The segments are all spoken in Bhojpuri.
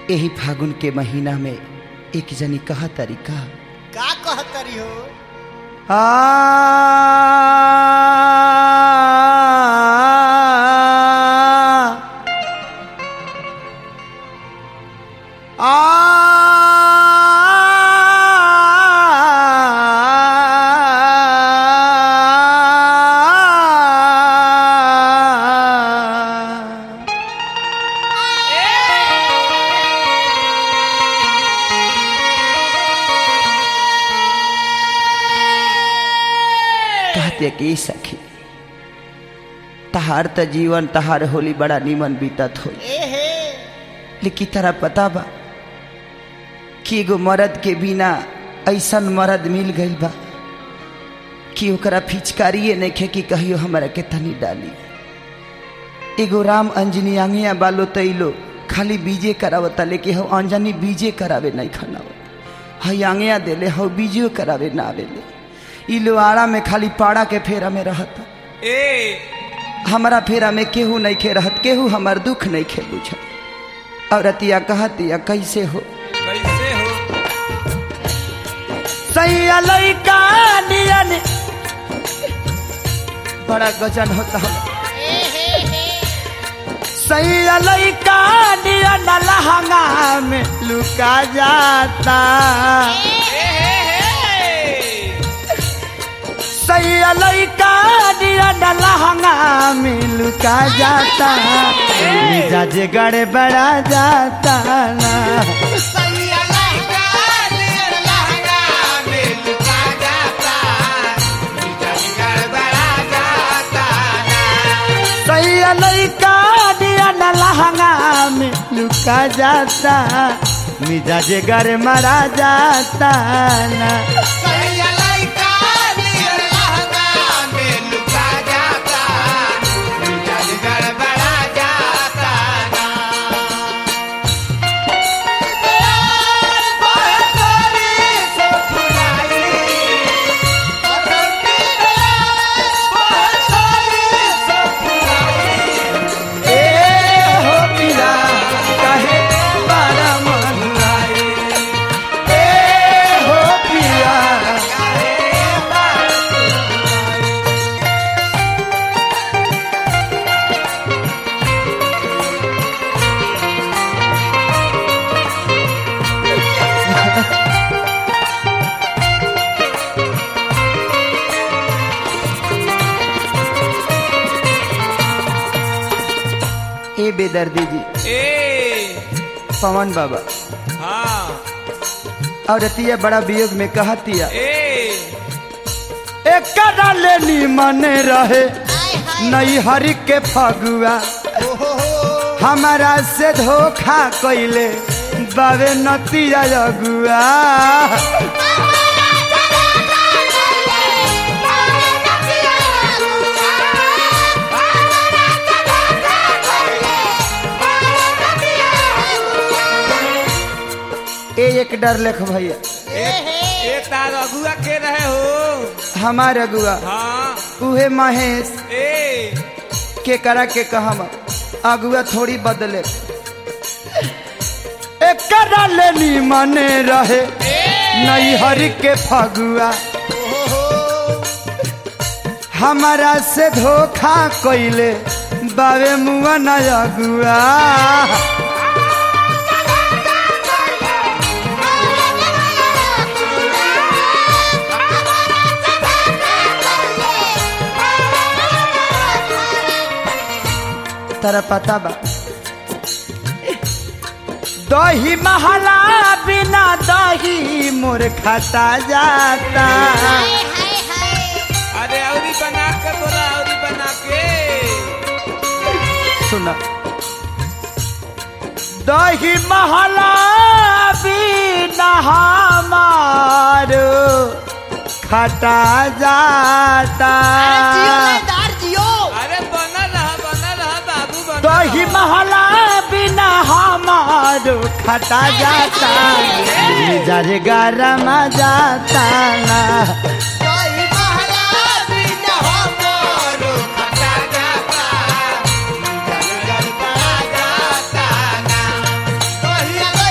यही फागुन के महीना में एक जनी कहा तरीका का कहतरी हो कहते कि सखी तहार त जीवन तहार होली बड़ा निमन बीतत हो ए हे लेकिन तारा पता बा कि एगो मर्द के बिना ऐसन मर्द मिल गइल बा कि ओकरा फिचकारिए नइखे कि कहियो हमरा के तनी डाली एगो राम अंजनी आंगिया बालो तैलो खाली बीजे करावता लेकिन हो अंजनी बीजे करावे नहीं खनावत हई आंगिया देले हो बीजो करावे ना आवेले ई लोहारा में खाली पाड़ा के फेरा में रहता ए हमारा फेरा में केहू नहीं खे रहत केहू हमार दुख नहीं खे बुझत औरतिया कहतिया कैसे हो कैसे हो सैया लइका नियन बड़ा गजन होता है सैया लइका नियन लहंगा में लुका जाता ए हे हे सैया लइका नियन लहंगा में लुका जाता मिजाज गड़बड़ा जाता ना सैया लइका नियन लहंगा में लुका जाता मिजाज गड़बड़ा जाता ना ए हो पिया काहे बारा मनुआई ए हो पिया ए बेदर्दी जी ए पवन बाबा हाँ और रतिया बड़ा वियोग में कहतिया ए एक लेनी मन रहे नई हरि के फगुआ हमारा से धोखा कैले बाबे नतिया अगुआ ए एक डर लेख भैया ए तार अगुआ के रहे हो हमार अगुआ हाँ उहे महेश ए के करा के कहम अगुआ थोड़ी बदले एक लेनी मने रहे नई हरि के फगुआ हमारा से धोखा कैले बाबे मुआ न अगुआ तारा पता बा दही महला बिना दही मोर खाता जाता अरे औरी बना के बोला औरी बना के सुना दही महला बिना हमारो खटा जाता अरे बनल रहा बनल रहा बाबू बनल दही रहा। महला बिना हमारो खटा जाता मिजाज गरम जाता ना जाता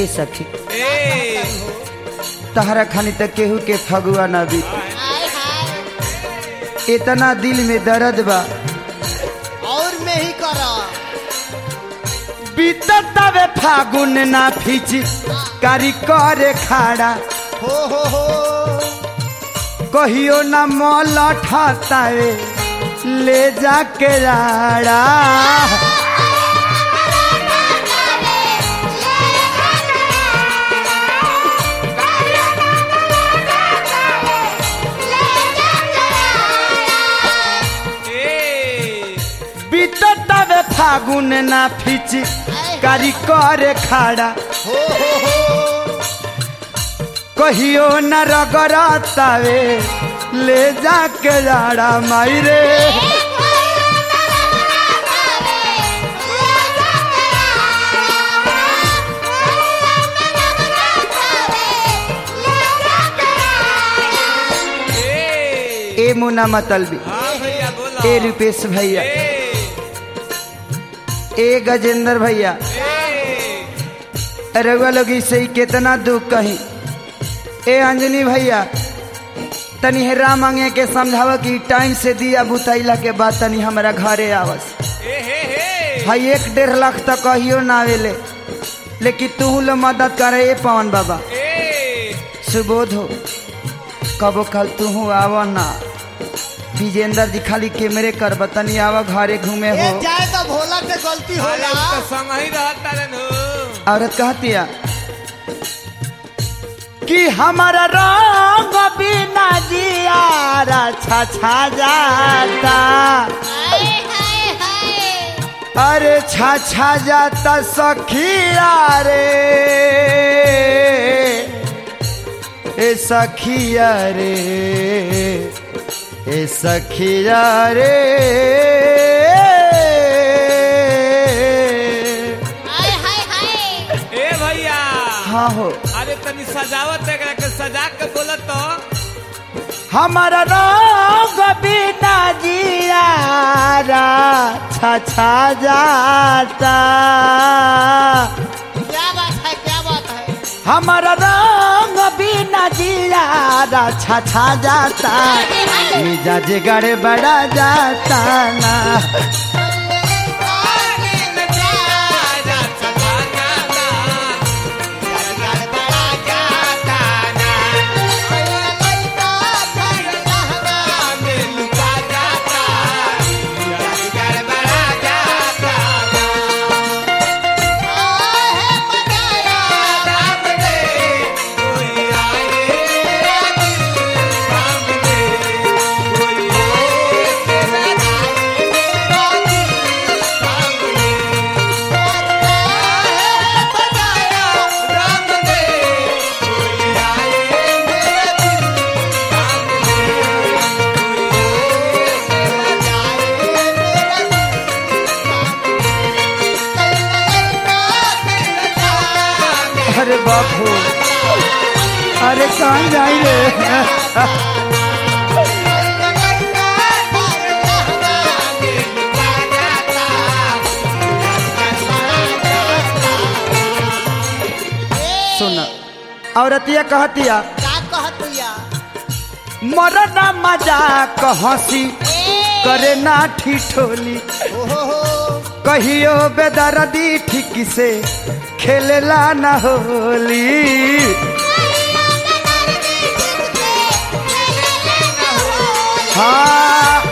ए सखी ए तहरा खानी तक केहू के फगुआ ना भी हाय हाय इतना दिल में दर्द बा और में ही करा बीततावे फागुन ना फिच कारी करे खाड़ा हो हो हो कहियो ना मोल ठातावे ले जाके राड़ा ए बीततावे फागुन ना फिच कारी करे खाड़ा हो हो हो कहियो न रगड़तावे ले जाके राड़ा माई रे ए ए मुना मतलबी हाँ भैया बोलो ए रुपेश भैया ए ए गजेंद्र भैया ए रउआ लोग से ही कितना दुख कही ए अंजनी भैया तनी हेरा मांगे के समझाव कि टाइम से दिया बुतैला के बाद तनी हमारा घरे आवस ए हे हे भाई एक डेढ़ लाख तक कहियो ना आवेले लेकिन तू लो मदद करे ए पवन बाबा ए सुबोध हो कबो कल तू आव ना विजेंद्र जी खाली कैमरे कर बतनी आवा घरे घूमे ये हो जाए तो भोला से गलती अरे होला उ तो संग ही रहता रे नु औरत कहतिया कि हमारा रंग बिना जियारा छा छा जाता अरे छा छा जाता सखिया रे ए सखिया रे ए सखिया रे ए भैया हाँ हो अरे तनी सजावट एकरा के सजा के बोलत तो हमारा रोग बिना जियारा छा छा जाता क्या बात है क्या बात है हमारा रंग बिना जियारा छा छा जाता मिजाज गड़बड़ा जाता ना अरे बापू अरे कहाँ जाई रे सुन औरतिया कहतिया क्या कहतिया मरना मजाक हंसी करे ना ठिठोली हो हो हो कहियो बेदर्दी ठीक से खेलेला न होली हाँ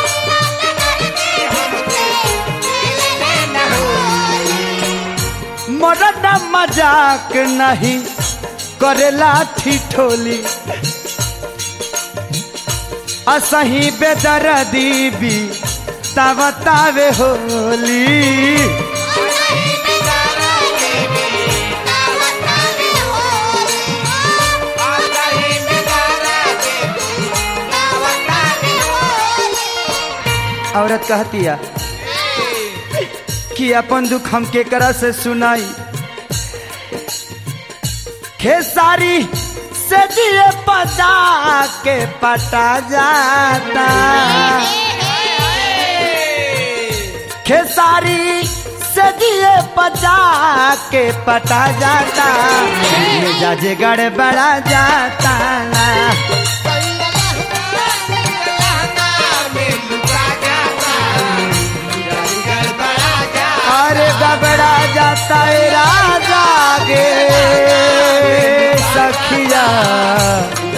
मरद मजाक नहीं करेला ठिठोली असही बेदर्दी भी तावतावे होली औरत कहतिया कि अपन दुख हम केकरा से सुनाई खेसारी से दिए पता के पटा जाता खेसारी से जिए पचा के पटा जाता मिजाज गड़बड़ा जाता ना अरे गबड़ा जाता है राजा गे सखिया